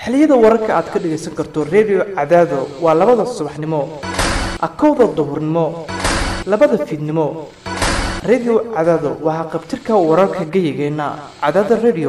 xilliyada wararka aad ka dhagaysan karto redio cadaado waa labada subaxnimo akowda duhurnimo labada fiidnimo redio cadaado waa haqabtirka wararka geyigeenna cadaada redio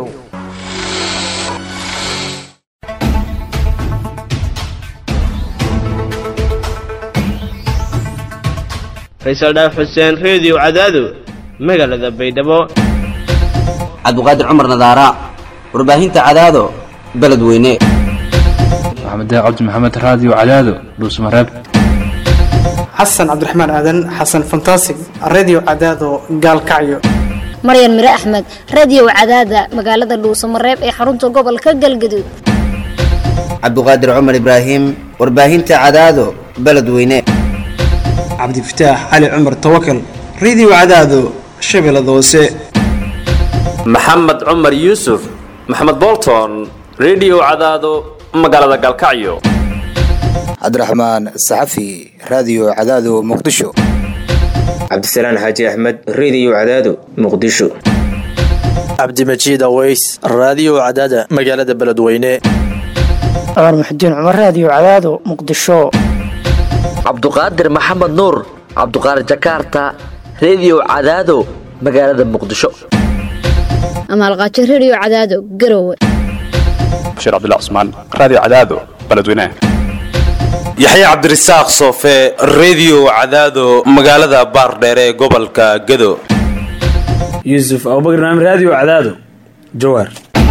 faysal dhaaf xuseen reediyo cadaado magaalada baydhabo cabdiqaadir cumar nadaara warbaahinta cadaado beledweyne maxamed cabdi maxamed raadiyo cadaado dhuusmareeb xasan cabdiraxmaan aadan xasan fantasig redio cadaado gaalkacyo maryan mire axmed radiyow cadaada magaalada dhuusamareeb ee xarunta gobolka galgaduud cabdiqaadir cumar ibraahim warbaahinta cadaado beledweyne cabdifataax cali cumar tawakal redio cadaado shabeellada hoose maxamed cumar yuusuf maxamed bolton redio cadaado magaalada galkacyo cabdiraxmaan saxafi raadiyo cadaado muqdisho cabdisalaan xaaji axmed reediyo cadaado muqdisho cabdimajiid aweys raadiyo cadaada magaalada beledweyne cumar muxudiin cumar raadiyo cadaado muqdisho cabduqaadir maxamed nuur cabduqaadir jakaarta reediyo cadaado magaalada muqdisho amaalqaajo redio cadaado garowe bashiir cabdilla cusmaan raadiyo cadaado beledweyne yaxye cabdirasaaq soofe reediyo cadaado magaalada baardheere ee gobolka gado yuusuf abubakr naam raadiyo cadaado jawaar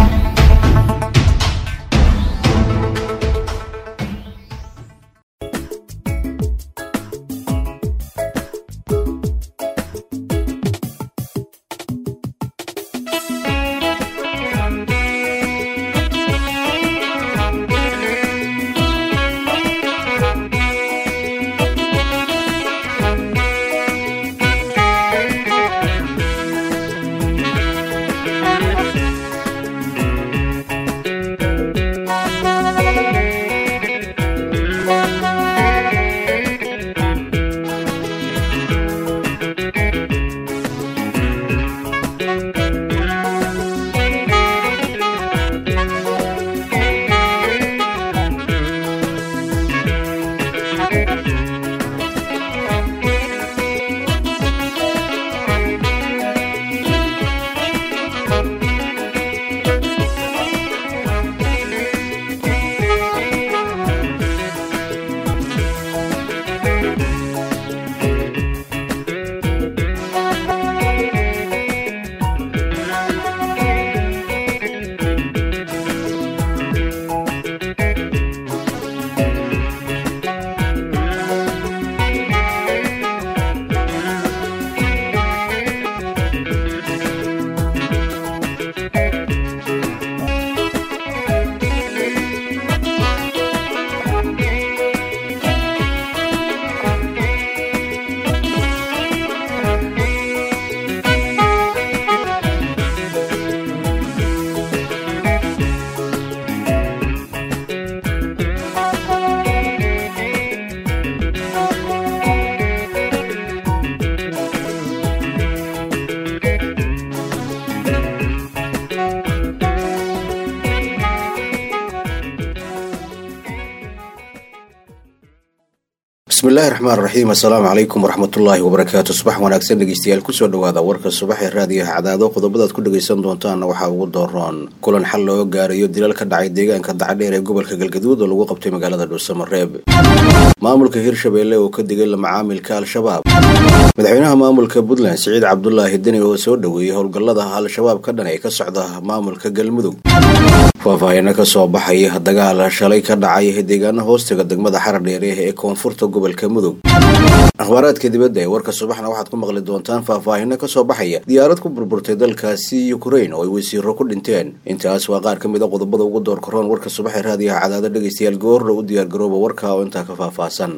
bismillahi raxmaan raxiim assalaamu calaykum waraxmatullaahi wabarakaatu subax wanaagsan dhegeystayaal kusoo dhawaada warka subax ee raadiyaha cadaado qodobadaad ku dhagaysan doontaana waxaa ugu dooroon kulan xal looga gaarayo dilal ka dhacay deegaanka dacadheer ee gobolka galgaduud oo lagu qabtay magaalada dhuusamareeb maamulka hirshabeelle oo ka digay la macaamilka al-shabaab madaxweynaha maamulka puntland siciid cabdulaahi deni oo soo dhoweeyey howlgallada al-shabaab ka dhan ee ka socda maamulka galmudug faahfaahino ka soo baxaya dagaal shalay ka dhacay deegaano hoostaga degmada xaradheere ee koonfurta gobolka mudug akhbaaraadka dibadda ee warka subaxna waxaad ku maqli doontaan faahfaahino kasoo baxaya diyaarad ku burburtay dalkaasi ukrain oo ay wasiiro ku dhinteen intaas waa qaar ka mid a qodobada ugu door karoon warka subax ee raadiyaha cadaado dhegaystayaal goorna u diyaargarooba warka oo intaa ka faahfaahsan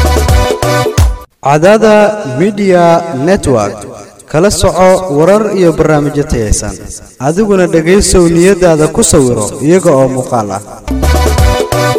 cadaada midiya network kala soco warar iyo barnaamijyo tayaysan adiguna dhegaysow niyadaada ku sawiro iyaga oo muuqaal ah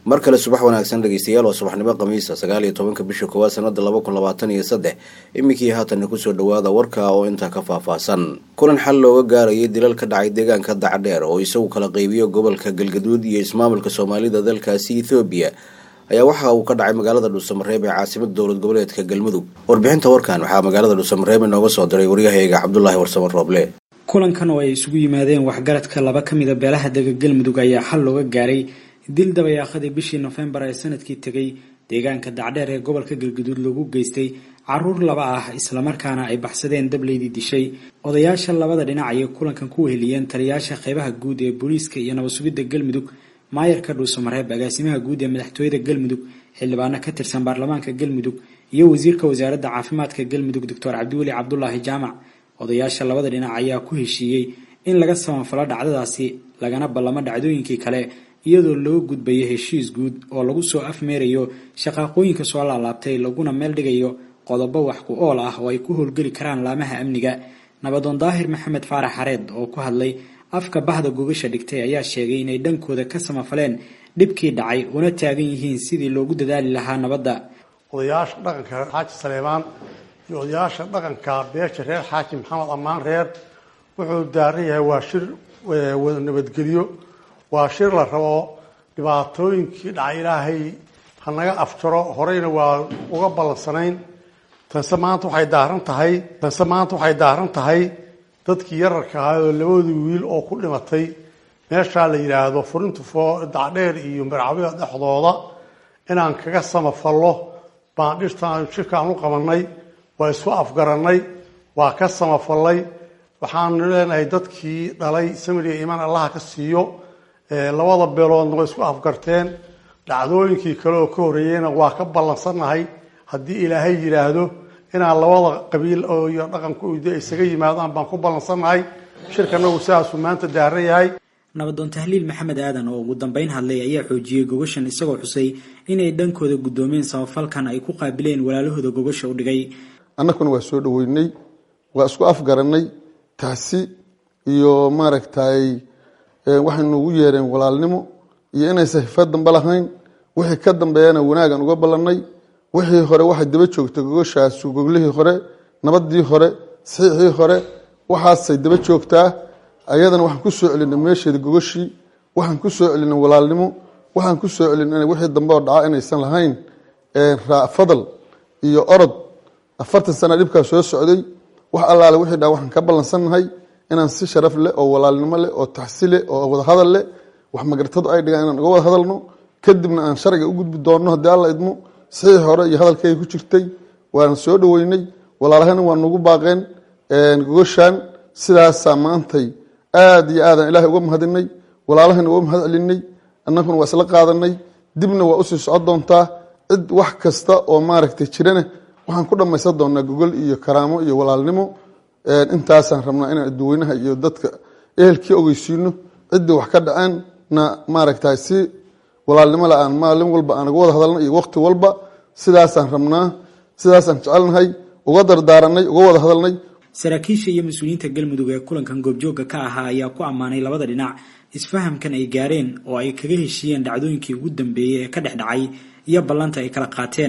mar kale subax wanaagsan dhegeystayaal waa subaxnimo khamiisa sagaal iyo tobanka bisha koowaad sanada laba kun labaatan iyo saddex iminkii haatanna kusoo dhawaada warka oo intaa ka faahfaahsan kulan xal looga gaarayay dilal ka dhacay deegaanka dacdheer oo isagu kala qeybiyo gobolka galgaduud iyo ismaamulka soomaalida dalkaasi ethoobiya ayaa waxa uu ka dhacay magaalada dhuusamareeb ee caasimada dowlad goboleedka galmudug warbixinta warkan waxaa magaalada dhuusamareeb inooga soo diray waryahayga cabdulaahi warsamo rooble kulankan oo ay isugu yimaadeen waxgaradka laba ka mida beelaha dega galmudug ayaa xal looga gaaray dil dabayaaqadii bishii nofembar ee sanadkii tegay deegaanka dacdheer ee gobolka galguduud lagu geystay caruur laba ah islamarkaana ay baxsadeen dableydii dishay odayaasha labada dhinac ayay kulankan ku weheliyeen taliyayaasha qeybaha guud ee booliiska iyo nabad sugidda galmudug maayarka dhuusamareeb agaasimaha guud ee madaxtooyada galmudug xildhibaano ka tirsan baarlamaanka galmudug iyo wasiirka wasaaradda caafimaadka galmudug doctor cabdiweli cabdulaahi jaamac odayaasha labada dhinac ayaa ku heshiiyey in laga samafalo dhacdadaasi lagana ballamo dhacdooyinkii kale iyadoo loo gudbayo heshiis guud oo lagu soo afmeerayo shaqaaqooyinka soo laalaabtay laguna meel dhigayo qodobo wax ku ool ah oo ay ku howlgeli karaan laamaha amniga nabadoon daahir maxamed faarax xareed oo ku hadlay afka bahda gogasha dhigtay ayaa sheegay inay dhankooda ka samafaleen dhibkii dhacay una taagan yihiin sidii loogu dadaali lahaa nabadda odayaasha dhaqanka reer xaaji saleebaan iyo odayaasha dhaqanka beesha reer xaaji maxamed ammaan reer wuxuu daaran yahay waa shir wada nabadgelyo waa shir la rabo dhibaatooyinkii dhacay ilaahay hanaga afjaro horeyna waa uga ballansanayn tanse maanta waxay daaran tahay tanse maanta waxay daaran tahay dadkii yararka ahaa oo labadii wiil oo ku dhimatay meeshaa la yidhaahdo furinta foo dacdheer iyo marcabida dhexdooda inaan kaga samafallo baan dhirtaan shirkaan u qabanay waa isku afgarannay waa ka samafallay waxaanu leenahay dadkii dhalay samiriya iimaan allaha ka siiyo labada beeloodna way isku afgarteen dhacdooyinkii kale oo ka horreeyeyna waa ka ballansannahay haddii ilaahay yidhaahdo inaan labada qabiil iyo dhaqanku de isaga yimaadaan baan ku ballansannahay shirkanagu sidaasuu maanta daaran yahay nabadoon tahliil maxamed aadan oo ugu dambeyn hadlay ayaa xoojiyey gogashan isagoo xusay inay dhankooda guddoomeen samafalkan ay ku qaabileen walaalahooda gogasha u dhigay annaguna waa soo dhaweynay waa isku afgarannay taasi iyo maaragtay waxay noogu yeereen walaalnimo iyo inaysan hifad dambe lahayn wixii ka dambeeyana wanaagan uga ballannay wixii hore waxay daba joogtay gogoshaas goglihii hore nabadii hore saxiixii hore waxaasay daba joogtaa ayadana waxaan ku soo celinay meesheeda gogoshii waxaan ku soo celinay walaalnimo waxaan ku soo celinay wixii dambe oo dhaca inaysan lahayn fadal iyo orod afartan sana dhibkaa soo socday wax allaale wixii dhaa waxaan ka ballansannahay inaan si sharaf leh oo walaalnimo leh oo taxsi leh oo wadahadal leh wax magartadu ay dhigaan inaan uga wada hadalno kadibna aan sharciga u gudbi doonno haddii alla idmo saxiix hore iyo hadalkayga ku jirtay waana soo dhaweynay walaalahana waa nagu baaqeen gogoshaan sidaasaa maantay aada iyo aadaan ilaahay uga mahadinay walaalahana uga mahad celinay annaguna waa isla qaadanay dibna waa usii socon doontaa cid wax kasta oo maaragtay jirana waxaan ku dhammaysan doonaa gogol iyo karaamo iyo walaalnimo intaasaan rabnaa inaan adduweynaha iyo dadka ehelkii ogeysiino ciddii wax ka dhaceenna maaragtay si walaalnimo la aan maalin walba aan uga wada hadalna iyo waqti walba sidaasaan rabnaa sidaasaan jecelnahay uga dardaaranay uga wada hadalnay saraakiisha iyo mas-uuliyiinta galmudug ee kulankan goobjoogga ka ahaa ayaa ku ammaanay labada dhinac isfahamkan ay gaareen oo ay kaga heshiiyeen dhacdooyinkii ugu dambeeyey ee ka dhex dhacay iyo ballanta ay kala qaateen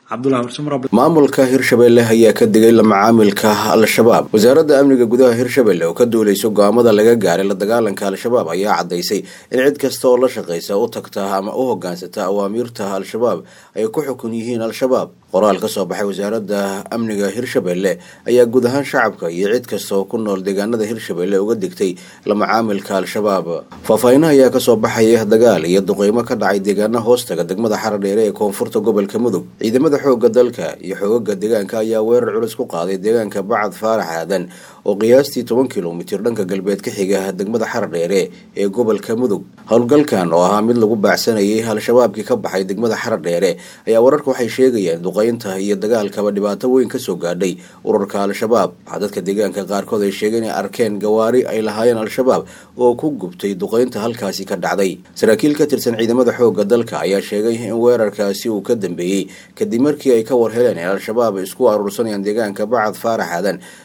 maamulka hirshabelle ayaa ka digay la macaamilka al-shabaab wasaaradda amniga gudaha hirshabelle oo ka duuleyso go-aamada laga gaaray la dagaalanka al-shabaab ayaa caddaysay in cid kasta oo la shaqaysa u tagta ama u hogaansata awaamiirta al-shabaab ay ku xukun yihiin al-shabaab qoraal ka soo baxay wasaaradda amniga hirshabelle ayaa guud ahaan shacabka iyo cid kasta oo ku nool deegaanada hirshabelle uga digtay la macaamilka al-shabaab faahfaahinaha ayaa kasoo baxaya dagaal iyo duqeymo ka dhacay deegaana hoostaga degmada xaradheere ee koonfurta gobolka mudug ciidamada xooga dalka iyo xoogaga deegaanka ayaa weerar culus ku qaaday deegaanka bacad faarax aadan oo qiyaastii toban kilomitir dhanka galbeed ka xiga degmada xaradheere ee gobolka mudug howlgalkan oo ahaa mid lagu baacsanayay al-shabaabkii ka baxay degmada xaradheere ayaa wararka waxay sheegayeen duqeynta iyo dagaalkaba dhibaato weyn kasoo gaadhay ururka al-shabaab waxaa dadka deegaanka qaarkood ay sheegeen inay arkeen gawaari ay lahaayeen al-shabaab oo ku gubtay duqeynta halkaasi ka dhacday saraakiil ka tirsan ciidamada xooga dalka ayaa sheegay in weerarkaasi uu ka dambeeyey kadib markii ay ka war heleen in al-shabaab isku aruursanayaan deegaanka bacad faarax aadan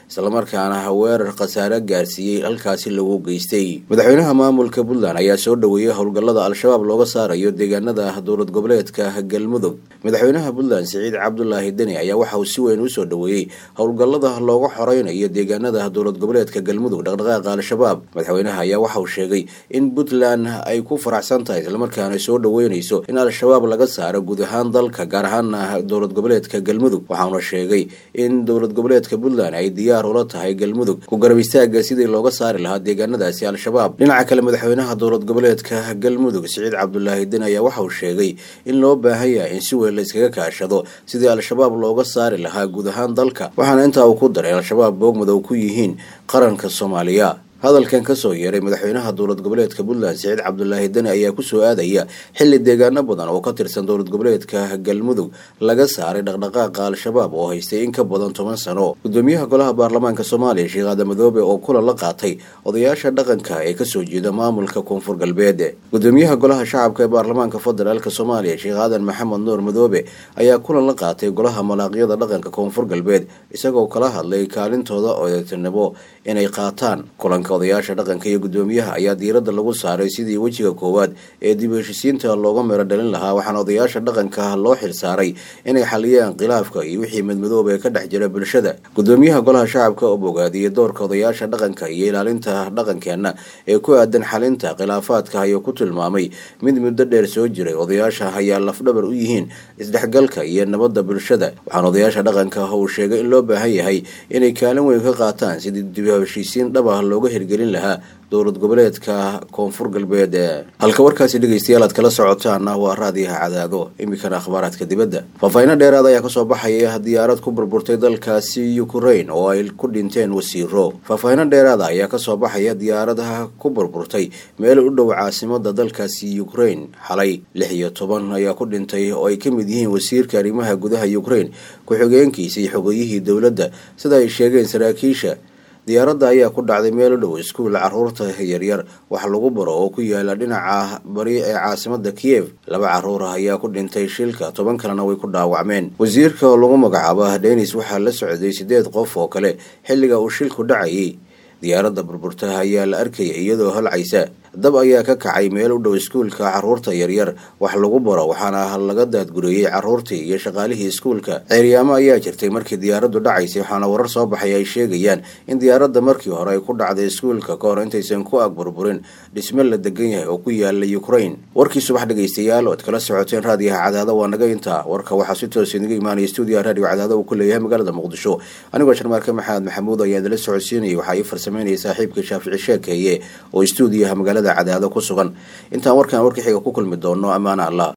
islamarkaana weerar khasaare gaarsiiyey halkaasi lagu geystay madaxweynaha maamulka puntland ayaa soo dhoweeyey howlgallada al-shabaab looga saarayo deegaanada dowlad goboleedka galmudug madaxweynaha puntland siciid cabdulaahi deni ayaa waxa uu si weyn usoo dhoweeyey howlgallada looga xoreynayo deegaanada dowlad goboleedka galmudug dhaqdhaqaaqa al-shabaab madaxweynaha ayaa waxa uu sheegay in puntland ay ku faraxsan tahay islamarkaana soo dhoweynayso in al-shabaab laga saaro guud ahaan dalka gaar ahaana dowlad goboleedka galmudug waxauna sheegay in dowlad goboleedka puntland ay diyaar ula tahay galmudug ku garab istaaga sidii looga saari lahaa deegaanadaasi al-shabaab dhinaca kale madaxweynaha dowlad goboleedka galmudug siciid cabdulaahi den ayaa waxa uu sheegay in loo baahan yahay in si weyn la iskaga kaashado sidii al-shabaab looga saari lahaa guud ahaan dalka waxaana intaa uu ku daray al-shabaab boogmadow ku yihiin qaranka soomaaliya hadalkan kasoo yeeray madaxweynaha dowlad goboleedka puntland siciid cabdulaahi deni ayaa kusoo aadaya xili deegaano badan oo ka tirsan dowlad goboleedka galmudug laga saaray dhaqdhaqaaqa al-shabaab oo haystay in ka badan toban sano gudoomiyaha golaha baarlamaanka soomaaliya sheekh aadan madoobe oo kulan la qaatay odayaasha dhaqanka ee kasoo jeeda maamulka koonfur galbeed gudoomiyaha golaha shacabka ee baarlamaanka federaalk soomaaliya sheekh aadan maxamed nuur madoobe ayaa kulan la qaatay golaha malaaqyada dhaqanka koonfur galbeed isagoo kala hadlay kaalintooda odeetinimo inay qaataan kulanka odayaasha dhaqanka iyo gudoomiyaha ayaa diiradda lagu saaray sidii wejiga koowaad ee dib u heshisiinta looga meero dhalin lahaa waxaana odayaasha dhaqanka loo xil saaray inay xaliyaan khilaafka iyo wixii madmadooba ee ka dhex jira bulshada gudoomiyaha golaha shacabka oo bogaadiyey doorka odayaasha dhaqanka iyo ilaalinta dhaqankeenna ee ku aadan xalinta khilaafaadka ayuu ku tilmaamay mid muddo dheer soo jiray odayaasha ayaa lafdhabar u yihiin isdhexgalka iyo nabadda bulshada waxaana odayaasha dhaqanka uu sheegay in loo baahan yahay inay kaalin weyn ka qaataan sidii dib u heshiisiin dhab ah looga hirgelin lahaa dowlad goboleedka koonfur galbeed halka warkaasi dhegeystayaal aad kala socotaana waa raadiyaha cadaado iminkana akhbaaraadka dibadda faahfaahinno dheeraad ayaa kasoo baxaya diyaarad ku burburtay dalkaasi ukrain oo ay ku dhinteen wasiiro faahfaahinno dheeraada ayaa kasoo baxaya diyaaradaha ku burburtay meel u dhow caasimada dalkaasi ukrain xalay lix iyo toban ayaa ku dhintay oo ay ka mid yihiin wasiirka arrimaha gudaha ukrain ku-xigeenkiisa iyo xogeyihii dowladda sida ay sheegeen saraakiisha diyaaradda ayaa ku dhacday meel u dhow iskuul caruurta yaryar wax lagu baro oo ku yaala dhinaca bari ee caasimada kiyev laba caruur ah ayaa ku dhintay shilka toban kalena way ku dhaawacmeen wasiirka oo lagu magacaabo denis waxaa la socday sideed qof oo kale xilliga uu shilku dhacayay diyaaradda burburta ayaa la arkaya iyadoo holcaysa dab ayaa ka kacay meel u dhow iskuulka caruurta yaryar wax lagu baro waxaana laga daadgureeyey caruurtii iyo shaqaalihii iskuulka ceeryaamo ayaa jirtay markii diyaaraddu dhacaysay waxaana warar soo baxay ay sheegayaan in diyaaradda markii hore ay ku dhacday iskuulka ka hor intaysan ku ag burburin dhisme la degan yahay oo ku yaala ukrain warkii subax dhegaystayaal oad kala socoteen raadiyaha cadaado waa naga intaa warka waxaa si toos inaga imaanaya stuudiyaha raadiyo cadaado uu ku leeyahay magaalada muqdisho anigoo sharmaarka maxamed maxamuud ayaa idala socodsiinayay waxaa ii farsameynaya saaxiibka shaafici sheekeeye oo stuudiyaha magaalada cadaado ku sugan intaan warkan warka xiga ku kulmi doono ammaana allah